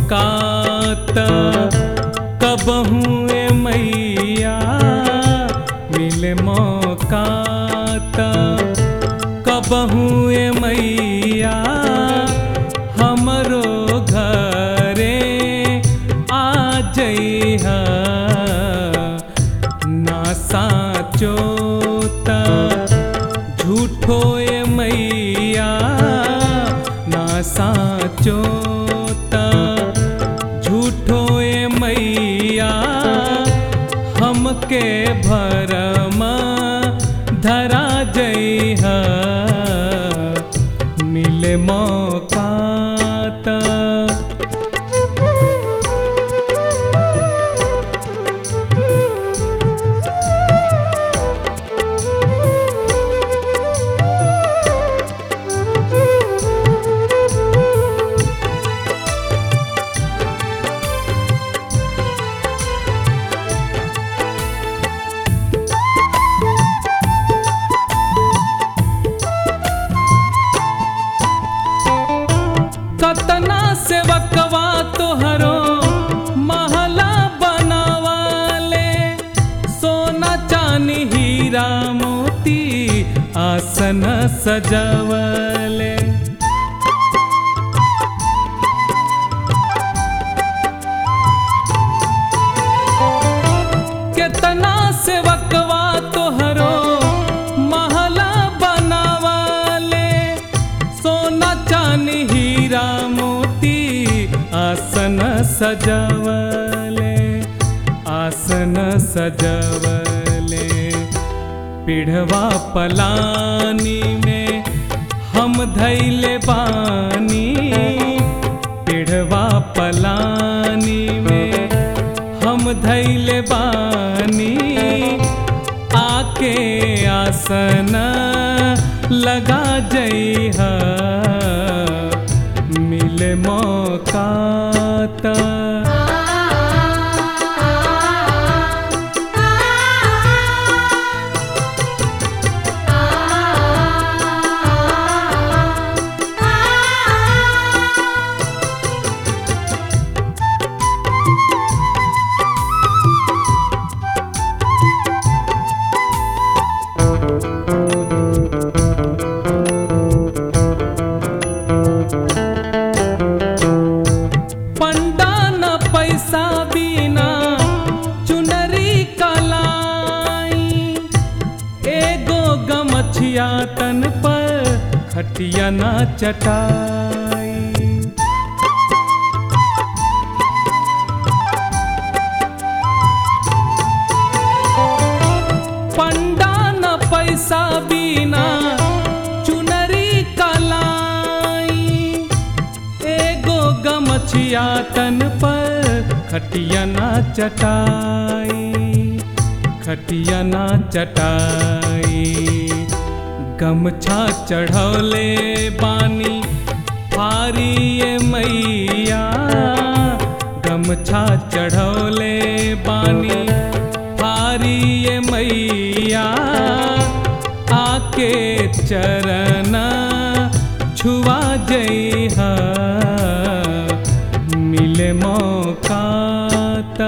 मौका त कबहू ए मैया मिले मौका त कबहू ए मैया हमरो घरे आ जइहा ना साचो त झूठो ए मैया ना साचो त झूठो ए मैया हमके भरम धरा जइहा मिले मौका त कतना सेवकवा तोहरो महला बनावाले सोना चानी हीरा मोती आसन सजवले केतना सेवकवा तोहरो महला बनावाले सोना चानी हीरा मोती आसन सजवले आसन सजवले पिढ़वा पलानी में हम धैले बानी पिढ़वा पलानी में हम धैले बानी आके आसन लगा जइहा मिले मौका त पंडा न पैसा बिना चुनरी कलाई एगो गमछिया तन पर खटिया ना चटाई पंडा न पैसा बिना चुनरी कलाई एगो गमछिया तन पर खटिया ना चटाई खटिया ना चटाई गमछा चढ़ौले बानी फारी ए मैया गमछा चढ़ौले बानी फारी ए मैया आके चरण छुआ जइहा मिले मौका त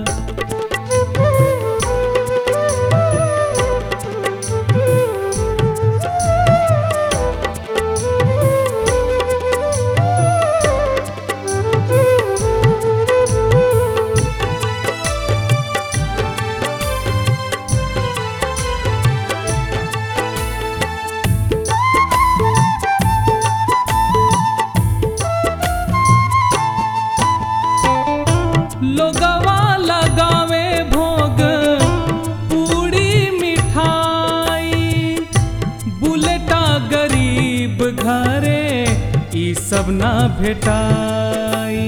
लोगवा लगावे भोग पूरी मिठाई बुलेटा गरीब घरे ई सब ना भेटाई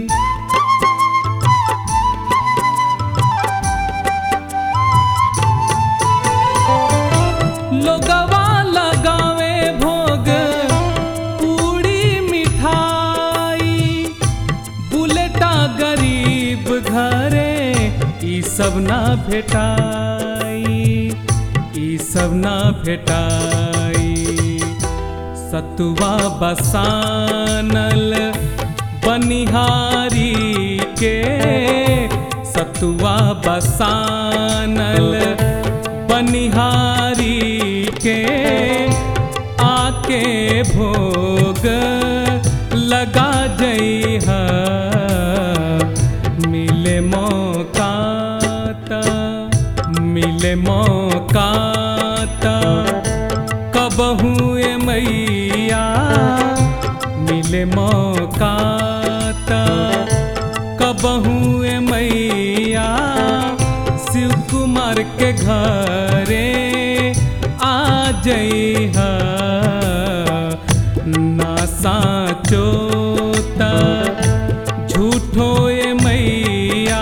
लोगवा लगावे भोग पूरी मिठाई बुलेटा गरीब घरे ई सब ना भेटाई ई सब ना भेटाई सतुआ बसानल बनिहारी के सतुआ बसानल बनिहारी के आके भोग लगा जई मिले मौका त मिले मौका त कबहू ए मैया मिले मौका त कबहू ए मैया शिव कुमार के घरे आ जई ना साचोता झूठो ए मैया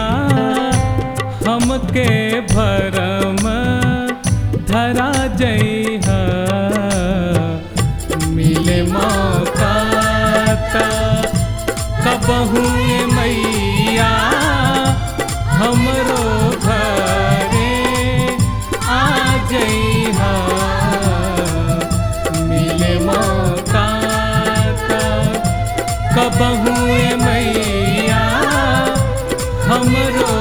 हमके भरम धरा जई मिले मौका त कबहू ए मैया हमरो घरे आ जई मिले मौका त कबहू ए मैया हमरो